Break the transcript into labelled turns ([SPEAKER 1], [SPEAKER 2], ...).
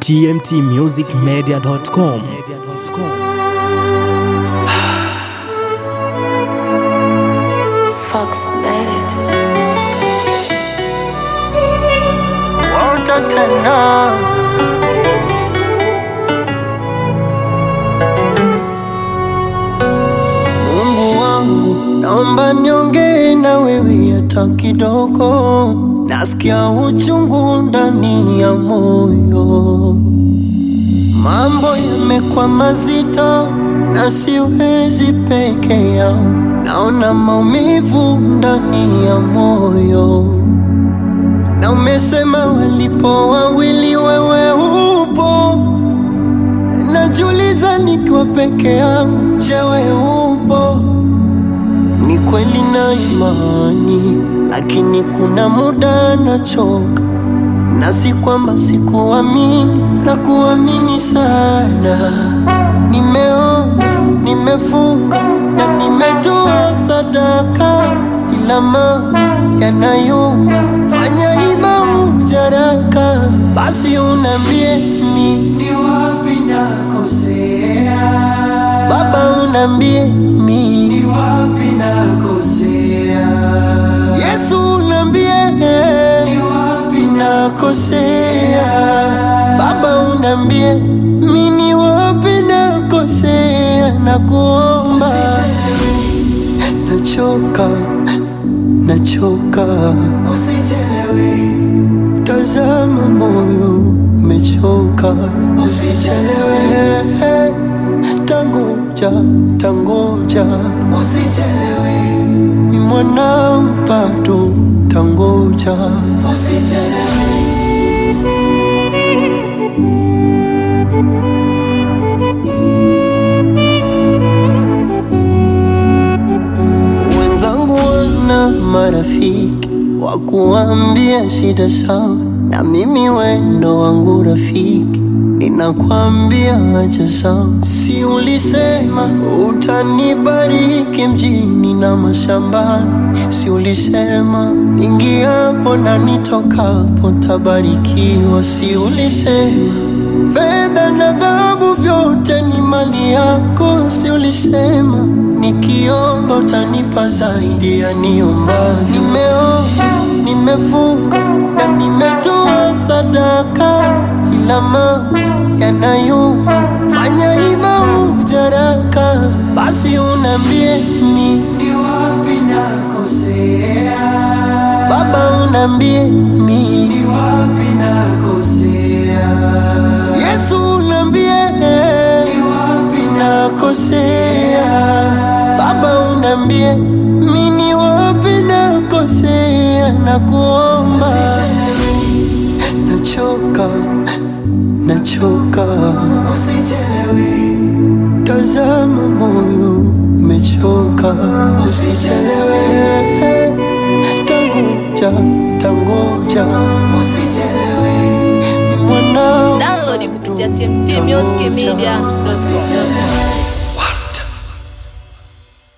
[SPEAKER 1] tmtmusicmedia.com.
[SPEAKER 2] Fox made it.
[SPEAKER 3] Watatana. Mungu wangu, naomba niongee na wewe hata kidogo, nasikia uchungu ndani ya moyo, mambo yamekuwa mazito na siwezi peke yao, naona maumivu ndani ya moyo na umesema walipo wawili wewe upo, najiuliza nikiwa peke yangu, je, wewe upo? Ni kweli na imani, lakini kuna muda nachoka, na si kwamba sikuamini, na kuamini sana. Nimeomba, nimefunga na nimetoa sadaka, ila mambo yanayumba, fanya ima ujaraka, basi unambie mi ni wapi nakosea, Baba unambie mi ni wapi nakosea, Yesu unambie ni wapi nakosea, Baba unambie mi ni wapi nakosea, na kuomba nachoka, nachoka, usichelewe, tazama moyo umechoka, usichelewe, tangoja, tangoja, usichelewe, ni mwanao bado, tangoja, usichelewe. Wenzangu wana marafiki wa kuambia shida sawa, na mimi wendo wangu rafiki ninakwambia acha sawa. Si ulisema utanibariki mjini na mashambani? Si ulisema ingiapo na nitokapo tabarikiwa? Si ulisema fedha na dhahabu vyote ni mali yako? Si ulisema nikiomba utanipa zaidi ya niomba? Nimeomba, nimefunga na nimetoa sadaka, ila mambo yanayumba, fanya ima ujaraka, basi unambie mi ni wapi nakosea, Baba unambie mi ni wapi nakosea, Yesu unambie ni wapi nakosea, Baba unambie mi ni wapi nakosea, na kuomba nachoka, nachoka, usichelewe, tazama moyo umechoka, usichelewe, tangoja, tangoja, usichelewe, ni mwanao
[SPEAKER 4] Download kupitia tmtmusicmedia.com.